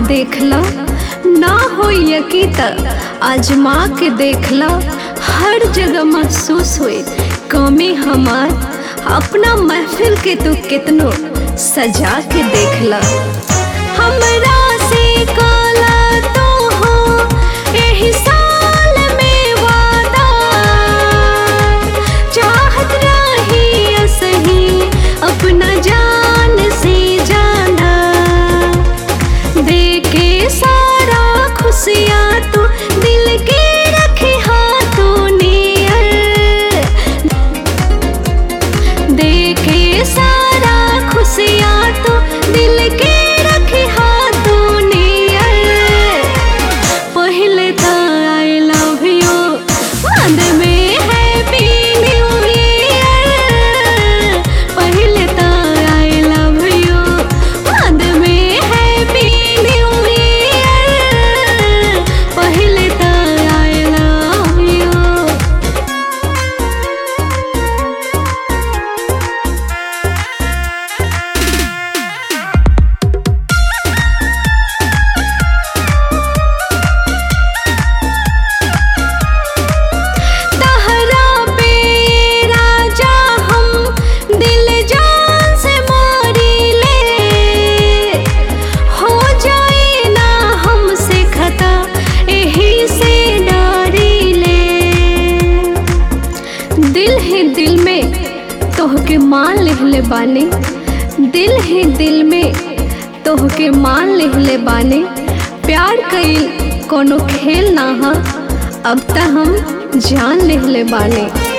देखला ना हो यकी त आजमा के देखला हर जगह महसूस हुए कमी हमार अपना महफिल के तू कितनो सजा के देखला हमरा से काला तो हो एही साल में वादा चाहत रही असही अपना जान से जाना दे के सारा खुशियाँ तू दिल के रखे हाथों नियर देखे सारा खुशियाँ तो दिल के रखे हाथों नियर पहले तो आई लव यू बाद में हैप्पी न्यू ईयर पहले तो आई लव यू बाद में हैप्पी न्यू ईयर पहले तो आई लव यू तहरा पे राजा हम दिल जान से मारी ले हो जाए ना हमसे खता यही से डारी ले दिल है दिल में तोहके मान लिहले बानी दिल है दिल में तोहके मान लिहले बानी प्यार कईल कोनो खेल ना हा अब त हम जान लिहले बानी